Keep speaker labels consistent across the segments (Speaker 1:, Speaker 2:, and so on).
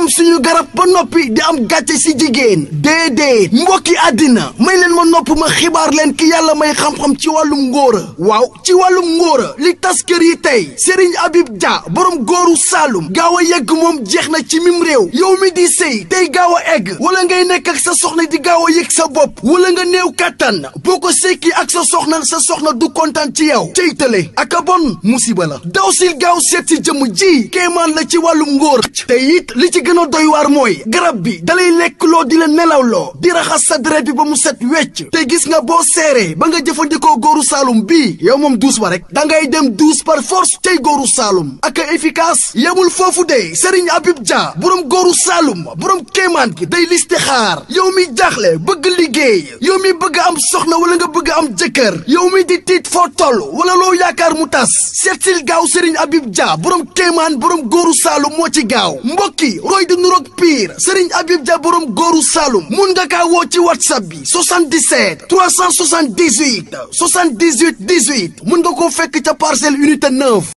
Speaker 1: suñu garab ba noppi di am gàcce si jigéen déedéet mbokki àddina may leen ma nopp ma xibaar leen ki yàlla may xam-xam ci wàllum ngóora waaw ci wàllum ngóora li tas kër yi tey Serigne Habib Dia borom góoru Saalum gaaw a yegg moom jeex na ci mim réew yow mi di sëy tey gaaw a egg wala ngay nekk ak sa soxna di gaaw a yëg sa bopp wala nga néew kàttan boo ko sekki ak sa soxna sa soxna du kontaan ci yow cey tële ak a bon musiba la daw sil gaaw seet si jëmm ji kéemaan la ci wàllum ngóor te it li ci gën a doy waar mooy garab bi dalay lekk loo di la nelaw loo di raxas sa deret bi ba mu set wecc te gis nga boo seeree ba nga jëfandikoo góoru Saalum bii yow moom duus ba rek da ngay dem duus par force tey góoru Saalum ak a efficace yemul foofu de Serigne Habib Dia borom góoru Saalum borom kéemaan gi day liste xaar yow mi jaaxle bëgg liggéey yow mi bëgg am soxna wala nga bëgg am jëkkër yow mi di tiit foo toll wala loo yaakaar mu tas seetsil gaaw Serigne Habib Dia borom kéemaan borom góoru Saalum moo ci gaaw mbokki roy di nuroog pire Serigne Habib Dia borom góoru Saalum mun nga kaa woo ci whatsapp bi 77 378 78 18 mun nga koo fekk ca parcelle unité 9.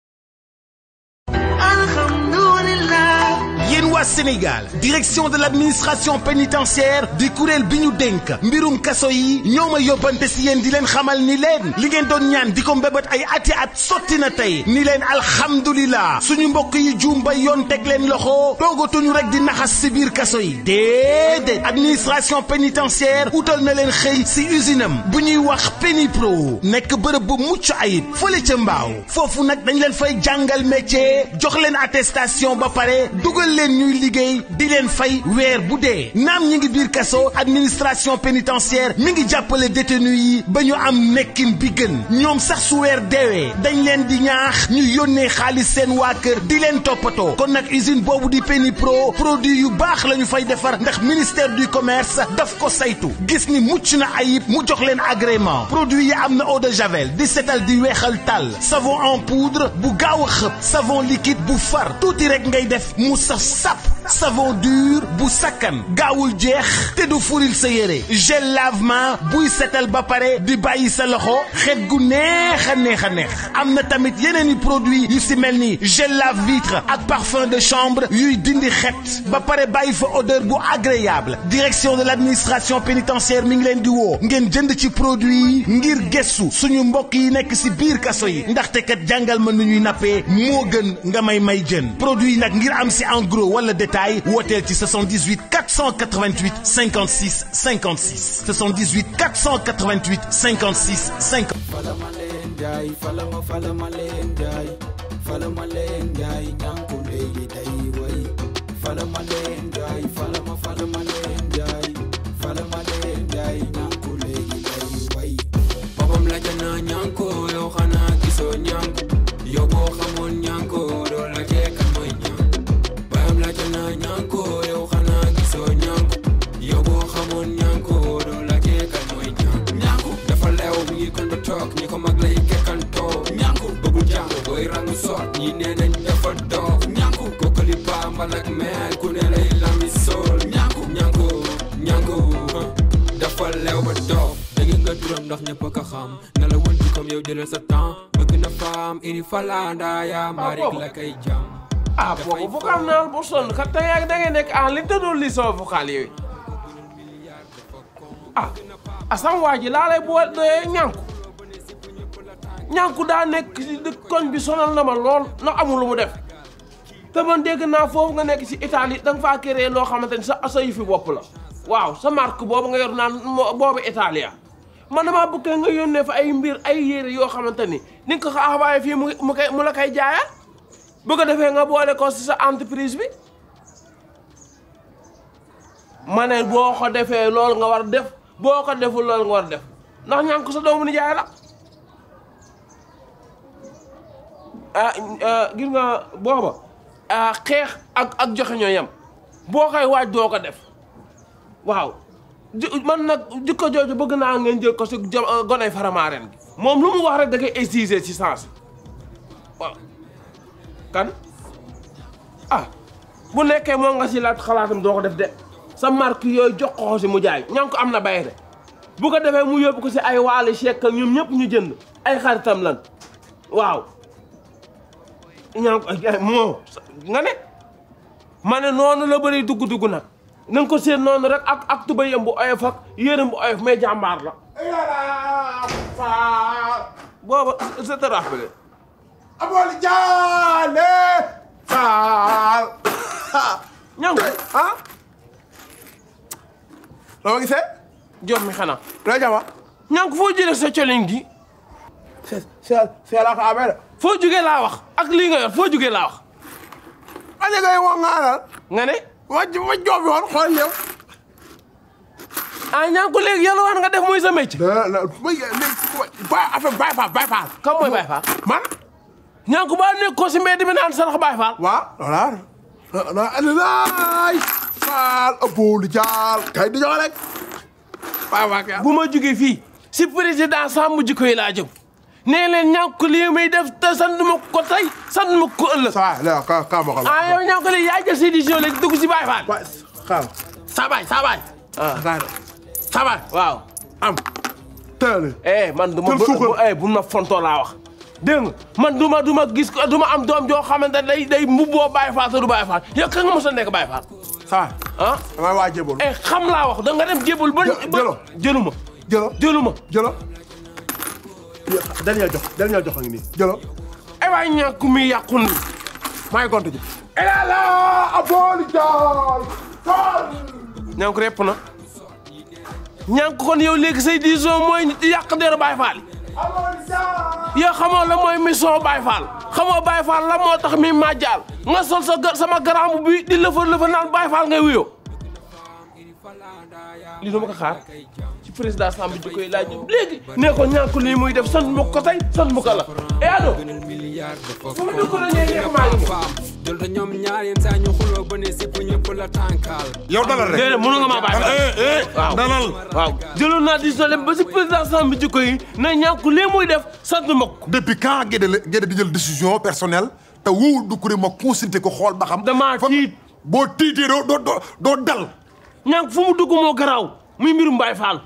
Speaker 2: yéen waa Sénégal direction de l'administration pénitentiaire di kuréel bi ñu dénk mbirum kaso yi ñoo ma yóbbante si yéen di leen xamal ni leen li ngeen doon ñaan di ko mbébét ay ati at sotti na tey ni leen alhamdulilah suñu mbokk yi juum ba yoon teg leen loxo toogatuñu rek di naxas si biir kaso yi déedéet administration pénitentiaire utal na leen xëy si usine am bu ñuy wax Pénipro nekk bërëb bu mucc ayib fële ca mbaaw foofu nag dañ leen fay jàngal métier jox leen attestation ba pare dugal leen ñuy liggéey di leen fay weer bu dee naam ñi ngi biir kaso administration pénitentiaire mi ngi jàppale détenu yi ba ñu am nekkin bi gën ñoom sax su weer deewee dañ leen di ñaax ñu yónnee xaalis seen waa kër di leen toppatoo kon nag usine boobu di Pénipro produit yu baax la ñu fay defar ndax ministère du commerce daf ko saytu gis ni mucc na ayib mu jox leen agrément produit yi am na eau de javel di setal di weexal tàll savon en poudre bu gaaw a xëpp savon liquide bu far tuuti rek ngay def mu saf sap savon dur bu sakkan gaawul jeex te du furil sa yére gel lavement buy setal ba pare di bàyyi sa loxo xet gu neex a neex a neex am na tamit yeneen i produit yu si mel ni gel lave vitre ak parfum de chambre yuy dindi xet ba pare bàyyi fa odeur bu agréable direction de l'administration pénitentiaire mi ngi leen di woo ngeen jënd ci produit yi ngir gëstu suñu mbokk yi nekk si biir kaso yi ndaxte kat jàngal ma nu ñuy nappee moo gën nga may may jën produit yi nag ngir am si en gros wala détail wooteel ci 78 488 56 56 78 488 56 50.
Speaker 3: falama leen jaay falama falama leen jaay falama leen jaay ñànku léegi day way falama leen jaay falama falama leen jaay falama leen jaay ñànku léegi day way boppam la jana ñànku yow xanaa gisoo ñànku yow boo xamoon ñànku doo la jeeka mooy ñànku bayam la jana ñànku yow xanaa gisoo ñànku yow boo xamoon ñànku doo la jeeka mooy ñànku ñànku dafa leew mi ngi kon ba toog ñi ko mag lay kekkantoo ñànku bëggul jàng booy rangu soot ñi nee nañ dafa doof ñànku kokkali baambal ak meel ku ne lay lami sool ñànku ñànku ñànku dafa leew ba doof dégg nga turam ndax ñëpp a ko xam na la wënti comme yow jëlal sa temps bëgg na faam iri falanda yaa marik la kay jam
Speaker 4: ah boobu vocal naa bu sonn kat tey ak da ngay nekk ah li tëddoo li sama vocal yooyu ah asam waa ji laa lay boole doyee ñànku ñànku daa nekk ci dëkk koñ bi sonal na ma lool ndax amul lu mu def te man dégg naa foofu nga nekk ci Italie da nga faa créé loo xamante ni sa sa yu fi bopp la waaw sa marque boobu nga yor naan moo- boobu Italia man damaa bëgg nga yónnee fa ay mbir ay yére yoo xamante ni ni nga ko xaawaay fii mu mu koy mu la koy jaayaat bu ko defee nga boole ko ci sa entreprise bi ma ne boo ko defee loolu nga war a def boo ko deful loolu nga war a def ndax ñànk sa doomu ni jaay la ah gis nga booba ah xeex ak ak joxe ñoo yem boo koy waaj doo ko def waaw ji- man nag jikko jooju bëgg naa ngeen jël ko si jo goney faramaaren gi moom lu mu wax rek da koy exiger ci sens waaw kan ah bu nekkee moo nga si laat xalaatam doo ko def de sa marque yooyu jox ko si mu jaay ña ko am na bayre bu ko defee mu yóbbu ko si ay waali chèque ak ñoom ñëpp ñu jënd ay xaritam lan waaw ña ko moo nga ne ma ne noonu la bëri dugg-dugg nag na nga ko seen noonu rek ak ak tubayam bu oyof ak yéeram bu oyof mais jàmbaar la booba c'est te rappelé
Speaker 5: Aboli Jaale Faal
Speaker 4: ñangu
Speaker 5: ah loo ma gisee
Speaker 4: jom mi xanaa
Speaker 5: loo jama
Speaker 4: ñangu foo jëlee sa colin gi
Speaker 5: c'est c'est la ko amee de
Speaker 4: foo jugee laa wax ak lii nga yor foo jugee laa wax
Speaker 5: ma ne ngay wax nga alal
Speaker 4: nga ne
Speaker 5: ma ma joob yoon xool yow
Speaker 4: ah ñangu léegi yàlla waan nga def muy sa métier
Speaker 5: la la ma ba affaire Baye Fall Baye Fall
Speaker 4: kam mooy Baye Fall
Speaker 5: man
Speaker 4: ñangu baa nekk ko si mbedd mi naan sarax Baye Fall
Speaker 5: waaw voilà la laay Faal Aboli Jaal kay di jox rek Baye Fall kay
Speaker 4: bu ma jugee fii si président sàmm jikko yi laa jëm nee leen ñànku lii muy def te sant ma ko tey sant ma ko ëllëg.
Speaker 5: ça va léegi ka ka ma ko
Speaker 4: ah yow ñànku lii yaa jël sa décision léegi dugg si Baye Fall.
Speaker 5: waay xaaral
Speaker 4: Sabaay Sabaay.
Speaker 5: ah
Speaker 4: Sabaay waaw.
Speaker 5: am teel
Speaker 4: eh man du ma
Speaker 5: Jël
Speaker 4: bu
Speaker 5: suukar.
Speaker 4: bu eh bu ma fontoo laa wax. dégg nga man du ma du ma gis ko du ma am doom joo xamante ne day day mbubboo Baye Fall te du Baye Fall yow ka nga mos a nekk Baye Fall.
Speaker 5: ça va
Speaker 4: ah
Speaker 5: damay waa jébal
Speaker 4: eh xam laa wax da nga dem jébul ba.
Speaker 5: Jë-
Speaker 4: ba
Speaker 5: jëlo.
Speaker 4: jëluma
Speaker 5: jëlo
Speaker 4: jëluma.
Speaker 5: jëlo dernier jox dernier jox a ngi nii jëlo
Speaker 4: ay waay ñàkk mi yàqu nii.
Speaker 5: maa ngi compté ji elala Aboli Jaal Faal
Speaker 4: ñànk repp na ñànk kon yow léegi say décision mooy yàq der Baye Fall
Speaker 5: Aboli Jaal
Speaker 4: yow xamoo la mooy mission Baye Fall xamoo Baye Fall la moo tax mi màjjaal nga sol sa gar sama garambu bi di lëfa lëfa naan Baye Fall ngay wuyoo li dama ko xaar ci président Samb ji koy laaj léegi nee ko ñànk lii muy def sant ma ko tey sant ma ko la e ado fu mu dugg na ñee nekk maa ngi nii
Speaker 6: jël te ñoom ñaar yenn saa ñu xuloo ba ne sipp ñëpp la tànkaal
Speaker 7: yow dalal rek
Speaker 4: déedéet mënu nga maa Baye Fall
Speaker 7: eh eh
Speaker 4: waaw
Speaker 7: dalal
Speaker 4: waaw jëloon naa décision dem ba si président Samb ji koy ne ñànk lii muy def sant ma ko
Speaker 7: depuis quand Guédé la Guédé di jël décision personnelle te wóowul du kuréel ma consulté ko xool ba xam.
Speaker 4: Damaa
Speaker 7: fa-
Speaker 4: tiit.
Speaker 7: boo tiitee doo doo doo doo dal.
Speaker 4: ñànk fu mu dugg moo garaaw muy mbirum Baye Fall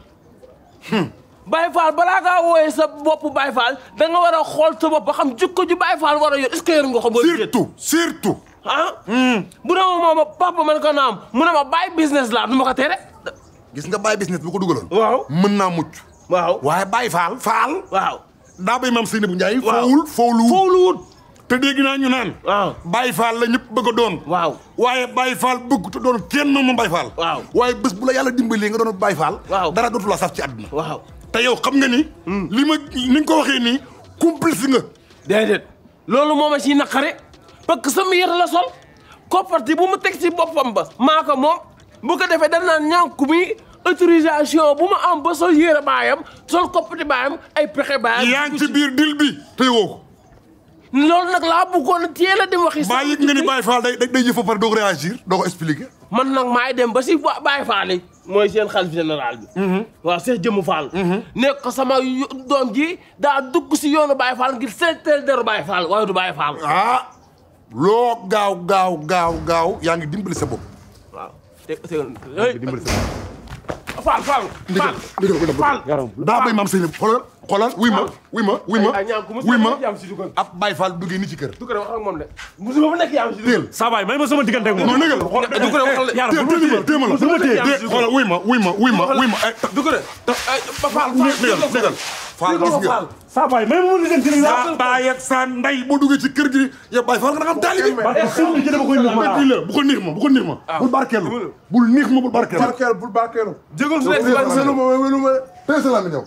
Speaker 4: Baye Fall balaa ngaa wooyee sa bopp Baye Fall da nga war a xool sa bopp ba xam jikko ju Baye Fall war a yor est-ce que yor nga ko. booy
Speaker 7: surtout surtout.
Speaker 4: ah. bu ne ma moom papa man ko naam mu ne ma Baye business laa du ma ko tere.
Speaker 7: gis nga bàyyi business bu ko dugaloon.
Speaker 4: waaw
Speaker 7: mën naa mucc.
Speaker 4: waaw
Speaker 7: waaye bàyyi faal faal.
Speaker 4: waaw.
Speaker 7: daa bay maam Seynabou Ndiaye.
Speaker 4: waaw
Speaker 7: foowul foowlu
Speaker 4: foowlu wut.
Speaker 7: te dégg naa ñu naan.
Speaker 4: waaw.
Speaker 7: Baye Fall la ñëpp bëgg a doon.
Speaker 4: waaw.
Speaker 7: waaye Baye Fall bëgg te doon kenn moom Baye Fall.
Speaker 4: waaw.
Speaker 7: waaye bés bu la yàlla dimbalee nga doon Baye Fall.
Speaker 4: waaw.
Speaker 7: dara dootu la saf ci àdduna.
Speaker 4: waaw.
Speaker 7: te yow xam nga ni. li ma ni nga ko waxee nii complice nga.
Speaker 4: déedéet loolu moo ma ciy naqare parce que sama yére la sol kopparti bu mu teg ci boppam ba maa ko moom bu ko defee dañ naan ñànku mi autorisation bu ma am ba sol yére baayam sol koppati baayam ay pexe baayam.
Speaker 7: yaa ngi ci biir dil bi te woo ko.
Speaker 4: loolu nag laa bëggoon a teel a dem waxi.
Speaker 7: maa yëg nga ni Baye Fall day day jëf ba pare doo ko réagir doo ko expliquer.
Speaker 4: man nag maay dem ba si ba Baye Fall yi mooy seen xalif général bi. waaw Cheikh Jëmu Fall. nekk ko sama yu- doom ji daa dugg si yoonu Baye Fall ngir seeteel deru Baye Fall waaye du Baye Fall.
Speaker 7: ah loo gaaw gaaw gaaw gaaw yaa ngi dimbali sa bopp.
Speaker 4: waaw te te
Speaker 7: dimbali sa bopp.
Speaker 4: Fall Fall. Fall
Speaker 7: ndigal
Speaker 4: Fall.
Speaker 7: daa bay maam Seynabou xoolal xoolal wuy ma wuy ma wuy ma
Speaker 4: ay ay ñaar ku ma
Speaker 7: wuy ma
Speaker 4: yaa am si dugal.
Speaker 7: ab Baye Fall duggee ni ci kër.
Speaker 4: du ko wax ak moom de. musuma fa nekk yaa am si dugal.
Speaker 7: teel
Speaker 8: Sabaay may ma sama diggante ak moom.
Speaker 7: non nëgal xool
Speaker 4: du ko waxal de.
Speaker 8: Yàlla
Speaker 7: teel
Speaker 8: bu ma
Speaker 7: teel téema la
Speaker 4: bu ma téye.
Speaker 7: téye xoolal wuy ma wuy ma wuy ma wuy ma eh,
Speaker 4: du ko de. ay ba Fall Fall.
Speaker 7: nëgal nëgal Fall gis nga
Speaker 8: Sabaay may ma ma diggante ni
Speaker 7: sa baay ak sa ndey boo duggee ci kër gi yow Baye Fall nga da nga am taalibi
Speaker 8: Barke sëñ bi dama koy nuyu.
Speaker 7: bii la bu ko niix ma bu ko niix ma bul barkeelu bul niix ma bul barkeelu
Speaker 5: barkeel bul barkeelu
Speaker 4: jégal su nekk si
Speaker 5: welu
Speaker 4: wàllu
Speaker 5: ma welu ma
Speaker 7: tey sa lami ñëw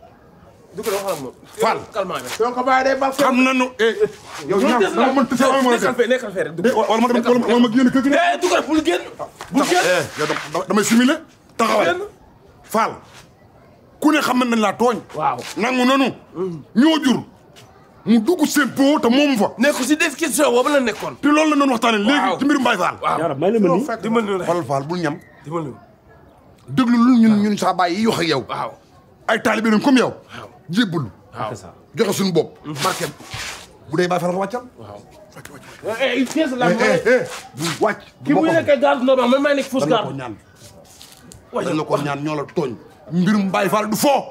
Speaker 4: du ko waxal ak moom.
Speaker 7: Fall.
Speaker 4: calmement bi.
Speaker 5: donc bàyyi day barkeel
Speaker 7: xam nañu eh yow ñaar dama mën tësee ama mën a
Speaker 4: nekkal fee nekkal fee rek.
Speaker 7: def wala ma dem wala ma génn kër gi ne
Speaker 4: eh du ko def bul génn. bul génn.
Speaker 7: eh yow dama damay similé taxawal
Speaker 4: génn.
Speaker 7: Fall ku ne xam nañ laa tooñ
Speaker 4: waaw.
Speaker 7: nangu nanu ñoo jur mu dugg seen po te moomu fa
Speaker 4: nekk si description boobu la nekkoon.
Speaker 7: te loolu la doon waxtaane léegi
Speaker 4: Waaw.
Speaker 7: ci mbirum Baye Fall
Speaker 8: Yàlla may la ma nii.
Speaker 4: dimbal ñu
Speaker 7: xoolal Fall bul ñam
Speaker 4: dimbal ñu.
Speaker 7: déglu lu ñun ñun saa baay yi wax ak yow
Speaker 4: waaw.
Speaker 7: ay taalibe lañ comme yow jébbulu
Speaker 4: waaw.
Speaker 7: joxe suñu bopp barkeem bu dee Baye Fall nga wàccal
Speaker 4: eh il tient la
Speaker 7: eh eh bu wàcc
Speaker 4: ki muy nekkee garde normal man maa nekk fausse
Speaker 7: dañ la ko
Speaker 4: garde.
Speaker 7: ñaan dañ la ko ñaan ñoo la tooñ mbirum Baye Fall du foo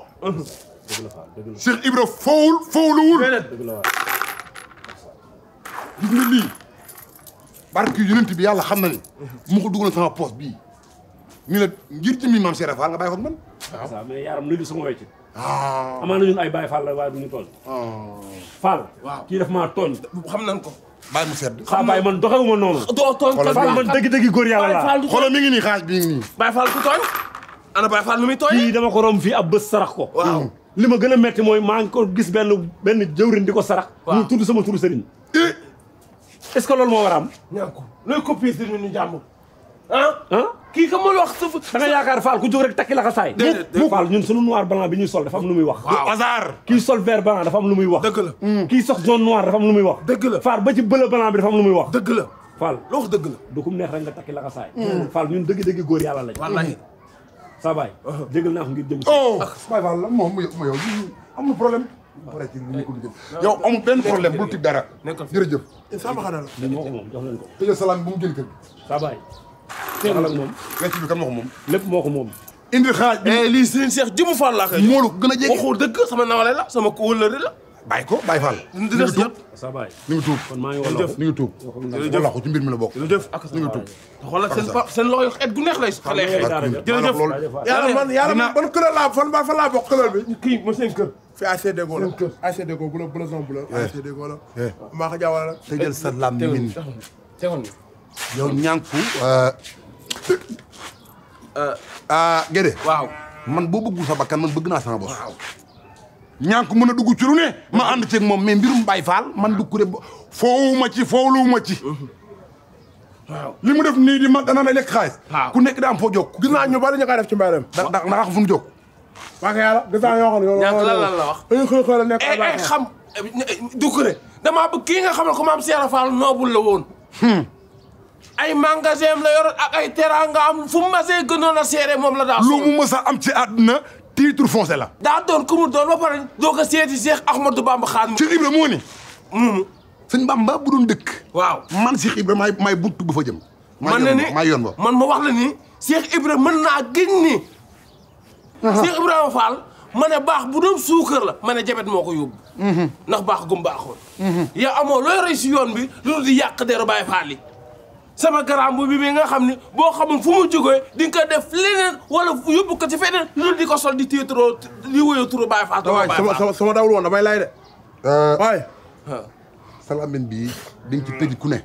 Speaker 7: Cheikh Ibra foowul foowuluwul
Speaker 4: déedéet.
Speaker 7: gis nga lii barke yonent bi yàlla xam na ni mu ko dugal sama poos bii ni la ngir jëmmi maam Cheikh Fall nga bàyyi ko ak man
Speaker 8: waaw mais yaaram luy du sama wecc
Speaker 7: ah
Speaker 8: amaana ñun ay Baye Fall la waaye du ñu tooñ Fall kii daf maa tooñ
Speaker 4: xam nañ ko
Speaker 7: bàyyi mu sedd
Speaker 8: saa Baye man doxewuma noonu
Speaker 4: doo tooñ
Speaker 7: Xoolal
Speaker 8: Fall man dëgg-dëgg góor yàlla
Speaker 4: Baye
Speaker 8: laa
Speaker 4: Fall du
Speaker 7: xoolal mi ngi nii xaaj bi ngi nii
Speaker 4: Baye Fall du tooñ ana Baye Fall lu muy tooñ
Speaker 8: kii dama ko romb fii ab bés sarax ko
Speaker 4: waaw
Speaker 8: li ma gën a metti mooy maa ngi ko gis benn benn jëwrin di ko sarax
Speaker 4: Waaw.
Speaker 8: mu tudd sama turu sëriñ est-ce que loolu moo war a am
Speaker 4: ñànku looy copier si ñu jàmbur ah
Speaker 8: ah
Speaker 4: kii ka mul wax suuf
Speaker 8: da nga yaakaar Fall ku jóg rek takki la xa saay
Speaker 4: Déedéet, déedéet.
Speaker 8: Fall ñun sunu noir blanc bi ñuy sol dafa am lu muy wax
Speaker 7: du hasard
Speaker 8: kii sol vert blanc dafa am lu muy wax
Speaker 4: dëgg la
Speaker 8: kii sox jaune noir dafa am lu muy wax
Speaker 4: Dëgg la.
Speaker 8: Fall ba ci bleu blanc bi dafa am lu muy wax
Speaker 4: dëgg la
Speaker 8: Fall
Speaker 4: loo wax dëgg la
Speaker 8: du kum neex rek nga takki la xa saay Fall ñun dëgg-dëgg góor yàlla lañ
Speaker 4: wallahi
Speaker 8: sa baay jégal naa ko ngir jëm si
Speaker 7: oh Baye Fall la moom mu yow ma yow amul problème pare ci ni ko liggéey yow amul benn problème bul tig dara
Speaker 4: Nekkal fi.
Speaker 7: jërëjëf
Speaker 5: sama xanaa la
Speaker 8: li moo ko moom jox leen ko
Speaker 7: tëjal salaam bu mu jël kër gi
Speaker 8: sa baay waxal ak moom
Speaker 7: wecc bi kan moo ko moom
Speaker 8: lépp moo ko moom
Speaker 7: indi xaaj bi
Speaker 4: eh lii Serigne Cheikh jëmu Fall laa koy jox
Speaker 7: moolu gën a jege
Speaker 4: waxul dëgg sama nawale la sama wëllëre la
Speaker 7: bàyyi ko Baye Fall
Speaker 4: di des jot
Speaker 8: sa baay
Speaker 7: ni ngi tuub
Speaker 8: kon maa ngi wala
Speaker 7: ni ngi tuub wala ko ci mbir mi la bokk
Speaker 4: jërëjëf ak
Speaker 7: ni ngi tuub
Speaker 4: xoolal seen pa seen loxo yi xet gu neex lay xale xeex jërëjëf
Speaker 7: loolu
Speaker 5: yàlla man yàlla man ban couleur laa fan ba fan laa bokk couleur bi
Speaker 4: kii mo seen kër
Speaker 5: fi ACD go la ACD go bu la bu la zone bu la ACD go la maa ko jaawale la
Speaker 7: tëjal sa làmmiñ
Speaker 4: tegoon ni
Speaker 7: yow ñànku ah Gédé
Speaker 4: waaw
Speaker 7: man boo bëggul sa bakkan man bëgg naa sama bos ñànku mën a dugg ci lu ne ma ànd ceeg moom mais mbirum Baye Fall man du kuré foowuma ci foowluwuma ci
Speaker 4: waaw
Speaker 7: li mu def nii di ma dana la lekk xaalis
Speaker 4: waaw.
Speaker 7: ku nekk daa am foo jóg
Speaker 5: gis naa ñu bari ñu koy def ci mbay dem
Speaker 7: da da nga xam fu mu jóg
Speaker 5: waa ko yàlla gis naa yoo xam ne yow
Speaker 4: ñànk lan lan la wax
Speaker 5: dañuy xëy xëy la nekk
Speaker 4: ay ay xam Doucouré damaa bëgg kii nga xam ne ko maam Cheikh Fall noobul la woon ay magasin la yoroon ak ay teranga am fu mu masee gënoon a seere moom la daa
Speaker 7: lu
Speaker 4: sol
Speaker 7: mu mës a am ci àdduna titre foncé la
Speaker 4: daa doon ku mu doon ba pare doo ko seeti Cheikh Ahmadou Bamba Xaadimu
Speaker 7: Cheikh Ibra moo ni
Speaker 4: muumu
Speaker 7: sëñ Bamba bu doon dëkk
Speaker 4: waaw
Speaker 7: man Cheikh Ibra maay maay buntu bu fa jëm
Speaker 4: man na ni
Speaker 7: maay yoon ba
Speaker 4: man ma wax la ni Cheikh Ibrahima mën naa gën ni Cheikh Ibrahima Fall ma ne baax bu doon suukar la ma ne jabet moo ko yóbbu ndax baax gum baaxoon yow amoo looy roy si yoon bi loolu di yàq deru Baay Faal yi sama garam bu bi bi nga xam ni boo xamul fu mu jógee di nga ko def leneen wala yóbbu ko ci feneen loolu di ko sol di téetaroo di wóyoo turu Baay Faal te
Speaker 5: waay
Speaker 4: Baay
Speaker 5: sama
Speaker 4: Faal
Speaker 5: sama sama dawul woon damay lay de waay
Speaker 7: salamin bii di nga ci tëj ku ne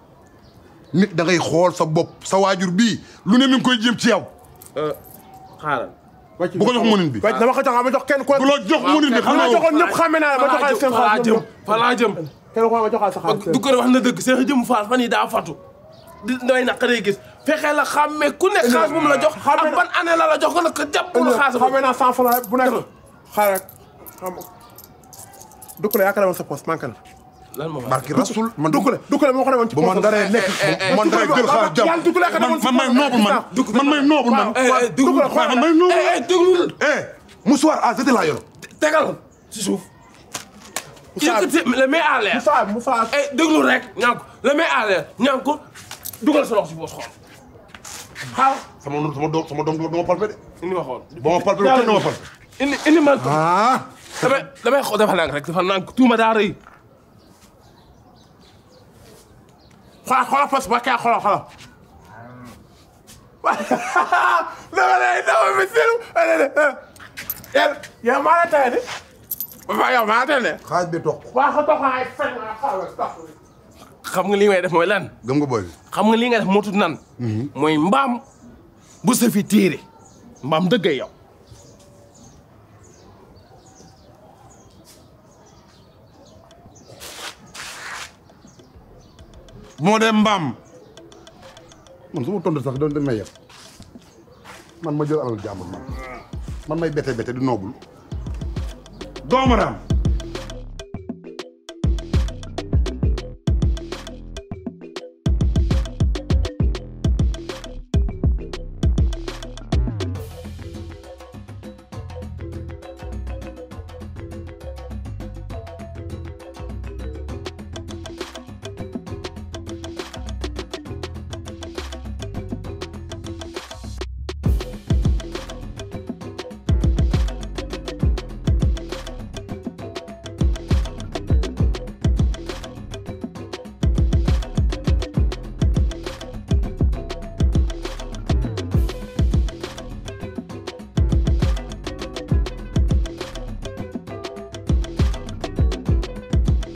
Speaker 7: nit da ngay xool sa bopp sa waajur bii lu ne mi ngi koy jéem ci yow
Speaker 4: xaaral
Speaker 7: bu ko jox mënin bi
Speaker 5: wàcc dama ko jox ma jox kenn ko
Speaker 7: bu la jox mënin bi
Speaker 5: bu ma
Speaker 7: xamoo
Speaker 5: joxoon ñëpp xàmme naa la ma joxaat seen
Speaker 4: fa laa
Speaker 5: xaalis
Speaker 4: jëm
Speaker 5: ñoom
Speaker 4: fa laa jëm
Speaker 5: kenn ko ma joxaat sa xaalis
Speaker 4: du ko wax na dëgg Cheikh Jëm Fall fan yi daa fatu di doy naqaree gis fexe la xàmmee ku nekk xaalis moom la jox ak ban année la la jox nga ne ko jàpp la xaalis
Speaker 5: xàmme naa cent francs bu nekk xaar rek xam dukkule yaakaar naa sa poste manqué na
Speaker 4: lan moo
Speaker 7: barki rasul man
Speaker 5: dukkule dukkule moo ko demoon ci
Speaker 7: bu man
Speaker 5: poste
Speaker 7: daree nekk bu man daree jël xaar jàmm
Speaker 5: yàlla dukkule ka demoon ci
Speaker 7: man may noobul man man may noobul man
Speaker 5: dukkule xoolal
Speaker 7: man may noobul
Speaker 4: eh déglul
Speaker 7: eh mouchoir à jeter laa yor
Speaker 4: tegal si suuf yëkkati le met à l'air
Speaker 5: Moussa Moussa
Speaker 4: eh déglu rek ñaan ko le met à l'air ñaan ko dugal sa loxo si boos xool xaal
Speaker 7: sama sama doom sama doom dama palpé de
Speaker 4: indi ma xool
Speaker 7: ba ma palpé kenn dama palpé
Speaker 4: indi indi ma ko
Speaker 7: ah
Speaker 4: damay damay xool dafa nang rek dafa nang tuuma daa rëy
Speaker 5: xoolal xoolal poste ba kay xoolal xoolal dama lay dama mi silu yàlla yow maa la tey de ba yow maa la tey de
Speaker 7: xaaj bi toog
Speaker 5: waa ko toxaay fen nga xoolal tox
Speaker 4: xam nga li may def mooy lan
Speaker 7: gëm nga booy
Speaker 4: xam nga li nga def moo tudd nan mooy mbaam bu sa fi téere mbaam dëggay yow
Speaker 7: moo dee mbaam man su ma tontu sax doon dañ may yeb man ma jël alal jàmbur man man may bete bete di noobul doomaraam